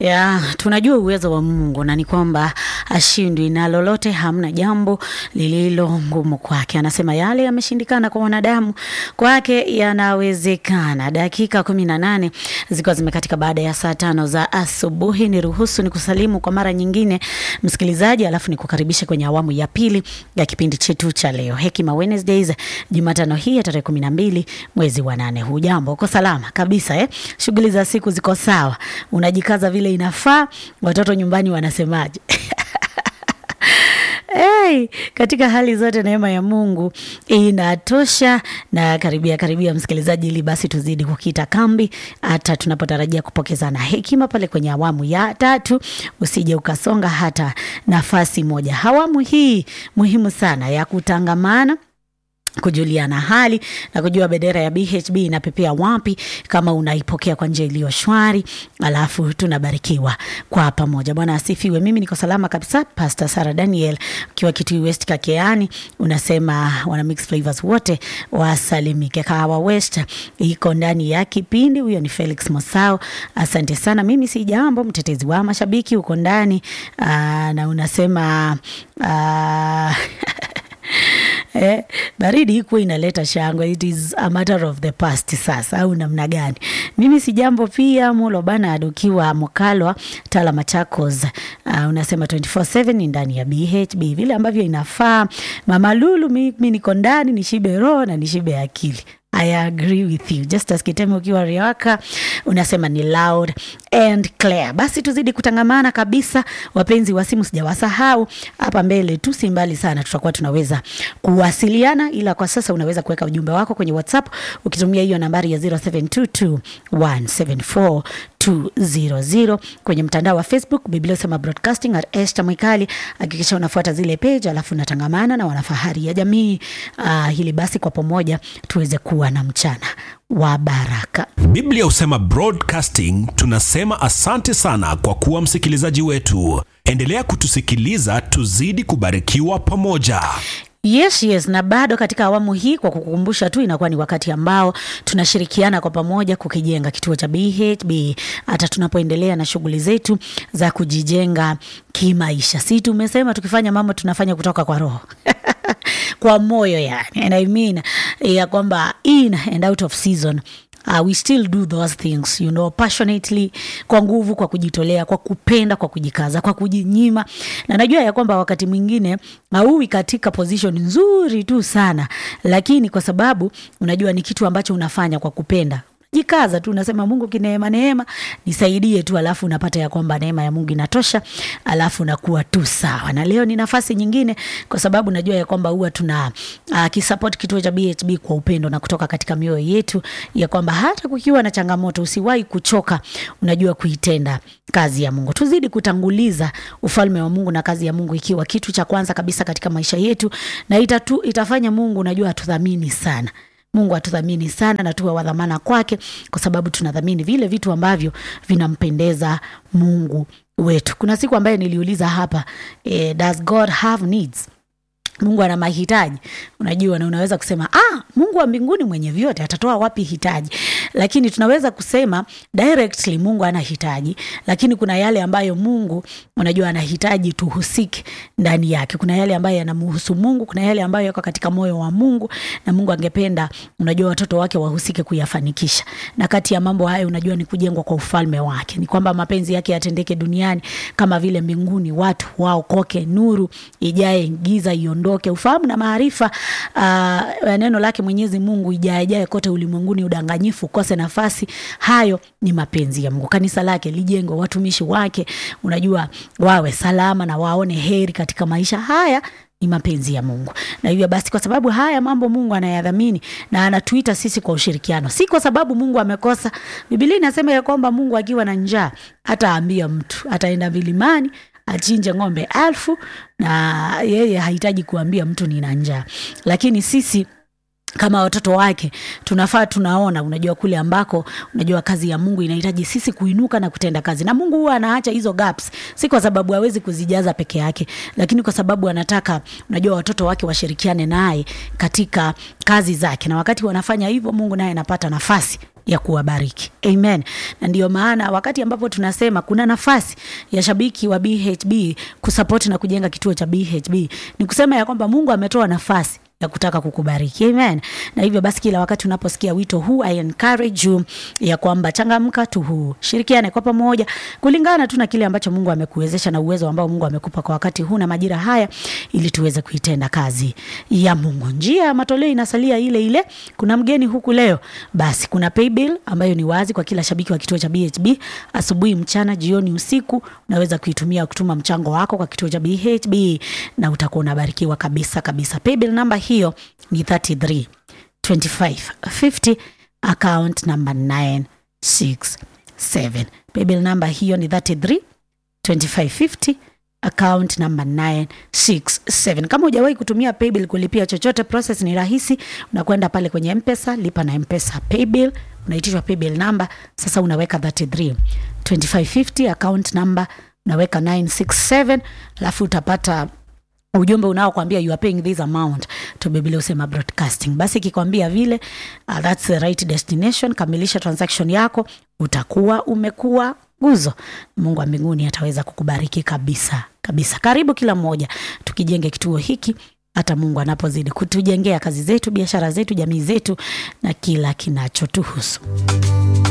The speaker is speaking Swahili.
ya tunajua uwezo wa Mungu na ni kwamba ashindwi na lolote, hamna jambo lililo ngumu kwake. Anasema yale yameshindikana kwa wanadamu, kwake yanawezekana. Dakika kumi na nane zikiwa zimekatika baada ya saa tano za asubuhi, ni ruhusu ni kusalimu kwa mara nyingine msikilizaji, alafu ni kukaribisha kwenye awamu ya pili ya kipindi chetu cha leo Hekima Wednesdays, Jumatano hii ya tarehe kumi na mbili mwezi wa nane. Hujambo, uko salama kabisa eh? Shughuli za siku ziko sawa, unajikaza vile inafaa. Watoto nyumbani wanasemaje? Hey, katika hali zote neema ya Mungu inatosha. Na karibia karibia, msikilizaji, ili basi tuzidi kukita kambi hata tunapotarajia kupokezana hekima pale kwenye awamu ya tatu. Usije ukasonga hata nafasi moja. Awamu hii muhimu sana ya kutangamana kujuliana hali na kujua bendera ya BHB inapepea wapi, kama unaipokea kwa njia iliyo shwari, alafu tunabarikiwa kwa pamoja. Bwana asifiwe. Mimi niko salama kabisa. Pastor Sarah Daniel ukiwa Kitui West Kakeani, unasema wana mix flavors wote wasalimike. Kahawa West iko ndani ya kipindi. Huyo ni Felix Mosao, asante sana. Mimi si jambo, mtetezi wa mashabiki uko ndani aa, na unasema aa, Eh, baridi ikuwa inaleta shangwe, it is a matter of the past sasa, au namna gani? Mimi si jambo pia. Mulo bana adukiwa Mokalwa Tala Machakos, uh, unasema 24/7 ni ndani ya BHB vile ambavyo inafaa. Mama Lulu, mimi niko ndani nishibe roho na nishibe akili. I agree with you. Justus Kiteme ukiwa Riwaka unasema ni loud and clear. Basi tuzidi kutangamana kabisa, wapenzi wa simu, sijawasahau hapa mbele tu, si mbali sana, tutakuwa tunaweza kuwasiliana, ila kwa sasa unaweza kuweka ujumbe wako kwenye WhatsApp ukitumia hiyo nambari ya 0722174200 kwenye mtandao wa Facebook Biblia Usema Broadcasting at Esther Mwikali. Hakikisha unafuata zile page, alafu unatangamana na wanafahari ya jamii uh, hili basi kwa pamoja tuweze kuwa na mchana wa baraka. Biblia Husema Broadcasting tunasema asante sana kwa kuwa msikilizaji wetu. Endelea kutusikiliza, tuzidi kubarikiwa pamoja. Yes, yes, na bado katika awamu hii, kwa kukumbusha tu, inakuwa ni wakati ambao tunashirikiana kwa pamoja kukijenga kituo cha BHB, hata tunapoendelea na shughuli zetu za kujijenga kimaisha. Si tumesema tukifanya mambo tunafanya kutoka kwa roho kwa moyo yani, and I mean ya kwamba in and out of season Uh, we still do those things you know passionately, kwa nguvu, kwa kujitolea, kwa kupenda, kwa kujikaza, kwa kujinyima, na najua ya kwamba wakati mwingine hauwi katika position nzuri tu sana, lakini kwa sababu unajua ni kitu ambacho unafanya kwa kupenda jikaza tu, unasema Mungu kineema, neema nisaidie tu, alafu unapata ya kwamba neema ya Mungu inatosha, alafu unakuwa tu sawa. Na leo ni nafasi nyingine, kwa sababu najua ya kwamba huwa tuna uh, kisupport kituo cha BHB kwa upendo na kutoka katika mioyo yetu, ya kwamba hata kukiwa na changamoto usiwahi kuchoka, unajua kuitenda kazi ya Mungu. Tuzidi kutanguliza ufalme wa Mungu na kazi ya Mungu ikiwa kitu cha kwanza kabisa katika maisha yetu, na itatu, itafanya Mungu unajua atudhamini sana Mungu atudhamini sana na tuwe wadhamana kwake, kwa sababu tunadhamini vile vitu ambavyo vinampendeza Mungu wetu. Kuna siku ambaye niliuliza hapa eh, does God have needs? Mungu ana mahitaji, unajua, na unaweza kusema ah, Mungu wa mbinguni mwenye vyote atatoa wapi hitaji? Lakini tunaweza kusema directly Mungu ana hitaji, lakini kuna yale ambayo Mungu unajua anahitaji tuhusike ndani yake. Kuna yale ambayo yanamhusu Mungu, kuna yale ambayo yako katika moyo wa Mungu na Mungu angependa unajua watoto wake wahusike kuyafanikisha. Na kati ya mambo hayo unajua ni kujengwa kwa ufalme wake, ni kwamba mapenzi yake yatendeke duniani kama vile mbinguni, watu waokoke, nuru ijae giza iondoke, ufahamu na maarifa uh, neno lake Mwenyezi Mungu ijae jae kote ulimwenguni, udanganyifu ukose nafasi. Hayo ni mapenzi ya Mungu. Kanisa lake lijengwe, watumishi wake unajua wawe salama na waone heri katika maisha haya ni mapenzi ya Mungu. Na hivyo basi, kwa sababu haya mambo Mungu anayadhamini na anatuita sisi kwa ushirikiano, si kwa sababu Mungu amekosa. Biblia inasema ya kwamba Mungu akiwa na njaa hataambia mtu, ataenda vilimani achinje ng'ombe elfu na yeye hahitaji kuambia mtu nina njaa, lakini sisi kama watoto wake tunafaa tunaona unajua kule ambako unajua kazi ya mungu inahitaji sisi kuinuka na kutenda kazi na mungu huwa anaacha hizo gaps si kwa sababu hawezi kuzijaza peke yake lakini kwa sababu anataka unajua watoto wake washirikiane naye katika kazi zake na wakati wanafanya hivyo mungu naye anapata nafasi ya kuwabariki amen na ndio maana wakati ambapo tunasema kuna nafasi ya shabiki wa bhb kusapoti na kujenga kituo cha bhb ni kusema ya kwamba mungu ametoa nafasi ya kutaka kukubariki amen na hivyo basi kila wakati unaposikia wito huu i encourage you ya kwamba changamka tu huu shirikiane kwa pamoja kulingana tu na kile ambacho mungu amekuwezesha na uwezo ambao mungu amekupa kwa wakati huu na majira haya ili tuweze kuitenda kazi ya mungu njia ya matoleo inasalia ile ile kuna mgeni huku leo basi kuna paybill ambayo ni wazi kwa kila shabiki wa kituo cha bhb asubuhi mchana jioni usiku unaweza kuitumia kutuma mchango wako kwa kituo cha bhb na utakuwa unabarikiwa kabisa kabisa paybill namba hiyo ni 33 25 50 account number 967 paybill namba hiyo ni 33 2550 account number 967 kama hujawahi kutumia paybill kulipia chochote process ni rahisi unakwenda pale kwenye mpesa lipa na mpesa paybill unaitishwa paybill number sasa unaweka 33 2550 account number unaweka 967 alafu utapata ujumbe unaokwambia you are paying this amount to Biblia usema broadcasting basi ikikwambia vile uh, that's the right destination kamilisha transaction yako utakuwa umekuwa guzo mungu wa mbinguni ataweza kukubariki kabisa kabisa karibu kila mmoja tukijenge kituo hiki hata mungu anapozidi kutujengea kazi zetu biashara zetu jamii zetu na kila kinachotuhusu